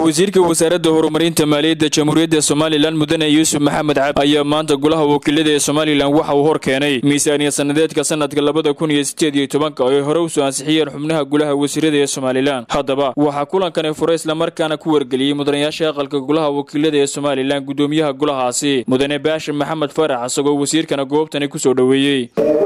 wasiirka wasaaradda horumarinta maaliyadda jamhuuriyadda somalilan mudane yuusuf maxamed cabdi ayaa maanta golaha wakiilada ee somalilan waxa uu hor keenay miisaaniya sanadeedka sanadka labada kun iyo sideed iyo tobanka oo ay hore usoo ansixiyeen xubnaha golaha wasiirada ee somalilan haddaba waxaa kulankani furay islamarkaana ku wargeliyey mudanayaasha aqalka golaha wakiilada ee somalilan gudoomiyaha golahaasi mudane baashir maxamed farax isagoo wasiirkana goobtani kusoo dhoweeyey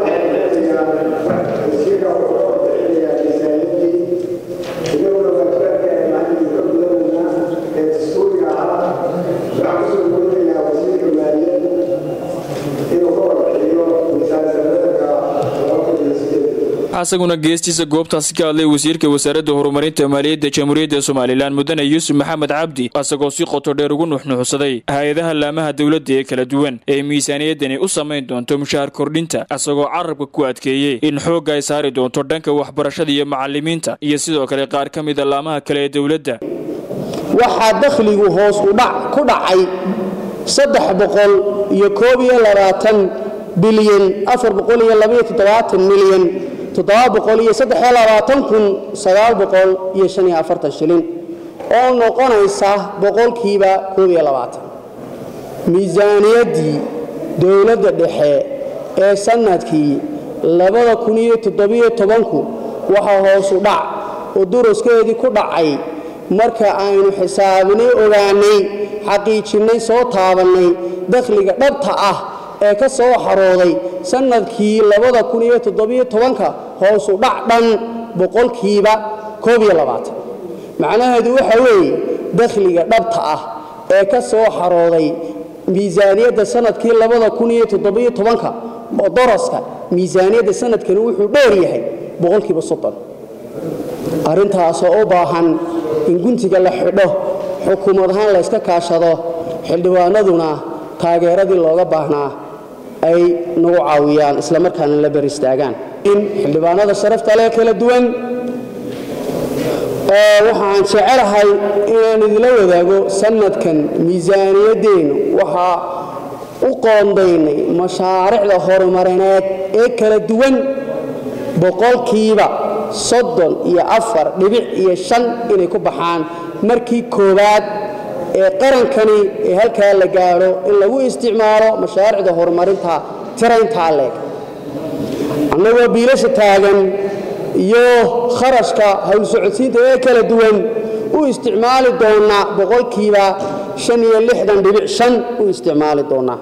isaguna geestiisa goobtaasi ka hadlay wasiirka wasaaradda horumarinta maaliyadda jamhuuriyadda somalilan mudane yuusuf maxamed cabdi isagoo si qoto dheer ugu nuxnuxsaday hay-adaha laamaha dowladda ee kala duwan ee miisaaniyadani u samayn doonto mushaar kordhinta isagoo carabka ku adkeeyey in xoogga ay saari doonto dhanka waxbarashada iyo macalimiinta iyo sidoo kale qaar ka mida laamaha kale ee dowladda waxaa dakhligu hoos udhac ku dhacay saddex boqol iyo koob iyo labaatan bilyan afar boqol iyo labaiyo toddobaatan milyan toddoba boqol iyo saddex iyo labaatan kun sagaal boqol iyo shan iyo afartan shilin oo noqonaysa boqolkiiba koob iyo labaatan miisaaniyaddii dowladda dhexe ee sannadkii labada kun iyo toddobiyo tobanku waxaa hoosu dhac oo duraskeedii ku dhacay marka aynu xisaabinay ogaanay xaqiijinnay soo taabannay dakhliga dhabta ah ee ka soo xarooday sannadkii labada kun iyo toddobiyo tobanka hoosu dhac dhan boqolkiiba koob iyo labaatan macnaheedu waxa weeye dakhliga dhabta ah ee ka soo xarooday miisaaniyadda sannadkii labada kun iyo toddobiyo tobanka oo daraska miisaaniyadda sannadkani wuxuu dheer yahay boqolkiiba soddon arrintaasoo u baahan in guntiga la xidho xukuumad ahaan la yska kaashado xildhibaanaduna taageeradii looga baahnaa ay nagu caawiyaan islamarkaana la ber istaagaan in xildhibaanada sharafta leh kala duwan waxaan jecelahay inaan idila wadaago sannadkan miisaaniyaddeennu waxaa u qoondaynay mashaariicda horumarineed ee kala duwan boqolkiiba soddon iyo afar dhibic iyo shan inay ku baxaan markii koowaad ee qarankani ee halkaa la gaadho in lagu isticmaalo mashaariicda horumarinta tirayntaa leeg annagoo biilasha taagan iyo kharashka howlsocodsiinta ee kala duwan u isticmaali doonnaa boqolkiiba shan iyo lixdan dhibic shan u isticmaali doonnaa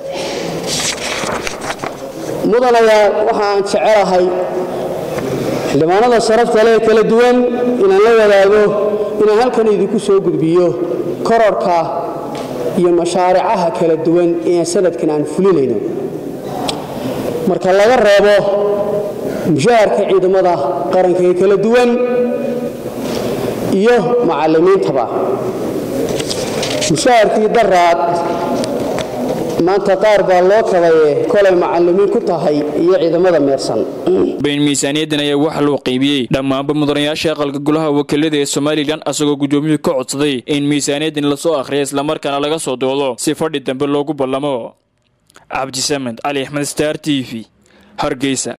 mudanayaa waxaan jecelahay xildhibaanada sharafta leh kala duwan inaan la wadaago inaan halkan idinku soo gudbiyo kororka iyo mashaaricaha kala duwan ee sanadkan aan fulinayno marka laga reebo mushaharka ciidamada qaranka ee kala duwan iyo macallimiintaba mushaharkii daraad maanta qaar baa loo kabaye kolay macallimiin ku tahay iyo ciidamada meersan bayn miisaaniyaddan ayaa waxaa loo qaybiyey dhammaanba mudanayaasha aqalka golaha wakiilada ee somalilan asagoo gudoomiyuhu ka codsaday in miisaaniyaddan lasoo akhriya islamarkaana laga soo doodo si fadhi dambe loogu ballamo cabdisamed cali axmed star t v hargeysa